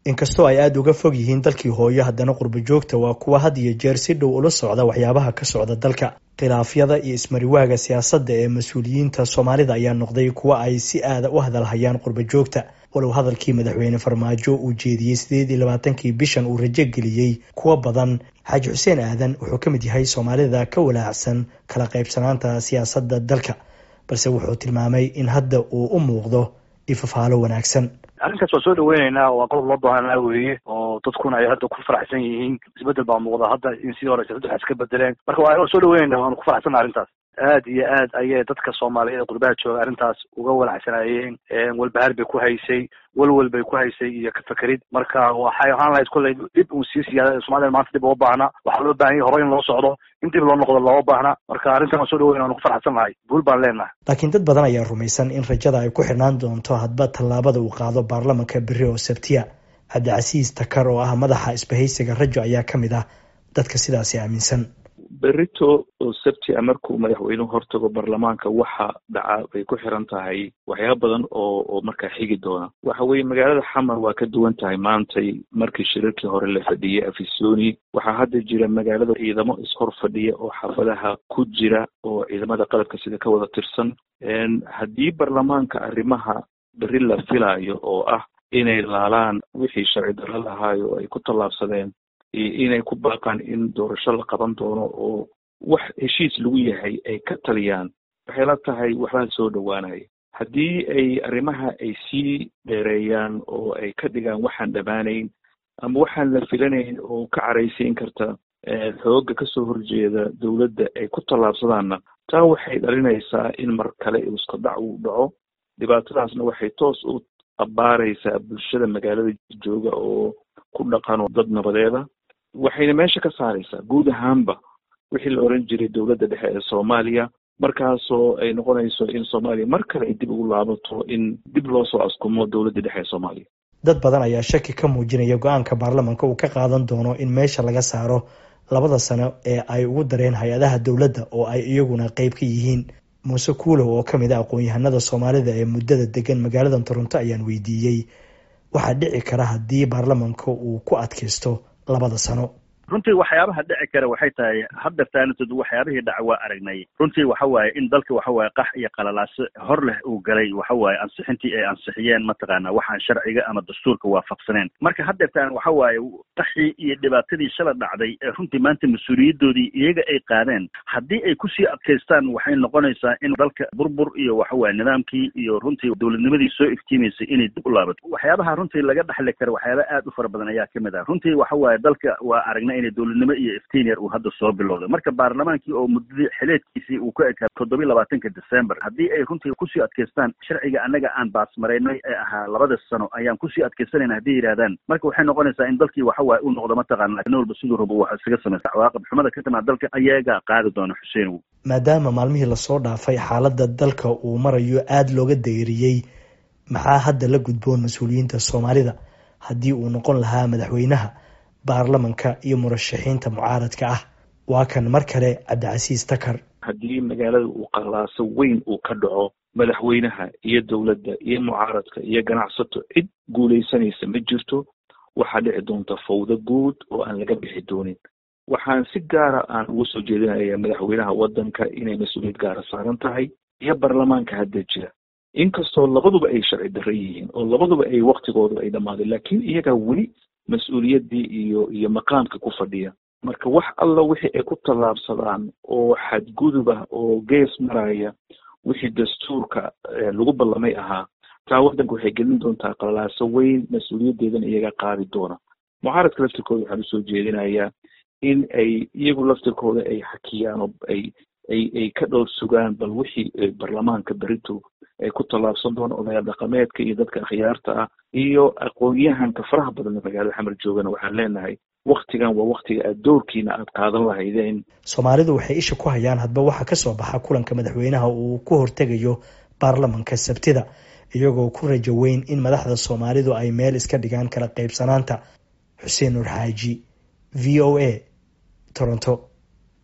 inkastoo ay aada uga fog yihiin dalkii hooyo haddana qurbo joogta waa kuwa had iyo jeer si dhow ula socda waxyaabaha ka socda dalka khilaafyada iyo ismariwaaga siyaasadda ee mas-uuliyiinta soomaalida ayaa noqday kuwa ay si aada u hadalhayaan qurbo joogta walow hadalkii madaxweyne farmaajo uu jeediyey sideed iyo labaatankii bishan uu rajo geliyey kuwa badan xaaji xuseen aadan wuxuu ka mid yahay soomaalida ka walaacsan kala qaybsanaanta siyaasadda dalka balse wuxuu tilmaamay in hadda uu u muuqdo ifafaalo wanaagsan arrinkaas waa soo dhaweyneynaa waa qodob loo baahanaa weeye oo dadkuna ay hadda ku faraxsan yihiin isbedel baa muuqda hadda in sidii hore siyasadu wax iska bedeleen marka waa soo dhaweyneyna waanu ku faraxsanna arrintaas aad iyo aad ayay dadka soomaaliyeed ee qurbaha jooga arrintaas uga walacsanaayeen walbahaar bay ku haysay walwal bay ku haysay iyo kafakerid marka waxay ahaan lahayd kolley dib uu sii siyaada somalida maanta dib uga baahna waxaa loo baahan yahy hore in loo socdo in dib loo noqdo looma baahna marka arrintan waan soo dhaweyna waanu ku faraxsan nahay guul baan leenahay laakiin dad badan ayaa rumaysan in rajada ay ku xidhnaan doonto hadba tallaabada uu qaado baarlamanka beri oo sabtiya cabdicasiis takar oo ah madaxa isbahaysiga rajo ayaa ka mid ah dadka sidaasi aaminsan berito oo sabtia markuu madaxweynuhu hortago baarlamaanka waxa dhaca bay ku xiran tahay waxyaaba badan oo oo markaa xigi doona waxa weeye magaalada xamar waa ka duwan tahay maantay markii shirarkii hore la fadhiyey afisoni waxaa hadda jira magaalada ciidamo ishor fadhiya oo xaafadaha ku jira oo ciidamada qalabka sida ka wada tirsan haddii baarlamaanka arrimaha beri la filaayo oo ah inay laalaan wixii sharci darro lahaayo oo ay ku tallaabsadeen inay ku baaqaan in doorasho la qaban doono oo wax heshiis lagu yahay ay ka taliyaan waxay la tahay waxbaa soo dhowaanaya haddii ay arrimaha ay sii dheereeyaan oo ay ka dhigaan waxaan dhammaanayn ama waxaan la filanayn oo ka caraysiin karta xoogga kasoo horjeeda dowladda ay ku tallaabsadaanna taa waxay dhalinaysaa in mar kale iskadac uu dhaco dhibaatadaasna waxay toos u abbaaraysaa bulshada magaalada jooga oo ku dhaqan dad nabadeeda waxayna meesha ka saaraysaa guud ahaanba wixii la oran jiray dowladda dhexe ee soomaaliya markaasoo ay noqonayso in soomaaliya mar kale ay dib ugu laabato in dib loo soo askumo dowladda dhexe ee soomaaliya dad badan ayaa shaki ka muujinaya go-aanka baarlamanka uu ka qaadan doono in meesha laga saaro labada sano ee ay ugu dareen hay-adaha dowladda oo ay iyaguna qeyb ka yihiin muuse kuulow oo kamid a aqoon-yahanada soomaalida ee muddada degan magaalada toronto ayaan weydiiyey waxaa dhici kara haddii baarlamanka uu ku adkaysto labada sano runtii waxyaabaha dhici kara waxay tahay haddeertaanatood waxyaabihii dhaca waa aragnay runtii waxa waaye in dalka waxa waaye qax iyo qalalaaso hor leh uu galay waxa waaye ansixintii ay ansixiyeen mataqaana waxaan sharciga ama dastuurka waafaqsaneen marka haddeertaan waxa waaye qaxii iyo dhibaatadii shala dhacday ee runtii maanta mas-uuliyadoodii iyaga ay qaadeen haddii ay kusii adkaystaan waxay noqonaysaa in dalka burbur iyo waxa waaye nidaamkii iyo runtii dowladnimadii soo iftiimaysay inay dib u laabato waxyaabaha runtii laga dhexli kara waxyaaba aad u fara badan ayaa kamid ah runtii waxa waaye dalka waa aragnay inay dowladnimo iyo iftiinyar uu hadda soo bilowday marka baarlamaankii oo muddadii xileedkiisii uu ka ekaa toddobiyi labaatanka december haddii ay runtii kusii adkaystaan sharciga annaga aan baasmaraynay ee ahaa labada sano ayaan kusii adkaysanayna hadday yidhahdaan marka waxay noqonaysaa in dalkii waxa waaye u noqdo mataqaana nin walba siduu rabo wax isaga samaysta cawaaqib xumada ka timaad dalka ayagaa qaadi doona xuseen maadaama maalmihii lasoo dhaafay xaaladda dalka uu marayo aada looga dayriyey maxaa hadda la gudboon mas-uuliyiinta soomaalida haddii uu noqon lahaa madaxweynaha baarlamanka iyo murashaxiinta mucaaradka ah waa kan mar kale cabdicasiis takar haddii magaalada uu qalaaso weyn uu ka dhaco madaxweynaha iyo dowladda iyo mucaaradka iyo ganacsato cid guulaysanaysa ma jirto waxaa dhici doonta fawdo guud oo aan laga bixi doonin waxaan si gaara aan uga soo jeedinaya madaxweynaha waddanka inay mas-uuliyad gaara saaran tahay iyo baarlamaanka hadda jira inkastoo labaduba ay sharci darro yihiin oo labaduba ay waktigooda ay dhammaadeen laakiin iyagaa weli mas-uuliyaddii iyo iyo maqaamka ku fadhiya marka wax alla wixii ay ku tallaabsadaan oo xadgudub ah oo gees maraya wixii dastuurka lagu ballamay ahaa taa waddanka waxay gelin doontaa qalalaaso weyn mas-uuliyaddeedana iyaga qaadi doona mucaaradka laftirkooda waxaan usoo jeedinayaa in ay iyagu laftirkooda ay xakiyaan oo ay ay ay ka dhowr sugaan bal wixii baarlamaanka berito ay ku tallaabsan doona odayaal dhaqameedka iyo dadka akhyaarta ah iyo aqoon-yahanka faraha badan magaalada xamar joogana waxaan leenahay waktigan waa waktiga aad doorkiina aad qaadan lahaydeen soomaalidu waxay isha ku hayaan hadba waxa kasoo baxa kulanka madaxweynaha uu ku hortegayo baarlamanka sabtida iyagoo ku rajo weyn in madaxda soomaalidu ay meel iska dhigaan kala qaybsanaanta xuseen nur xaaji v o a toronto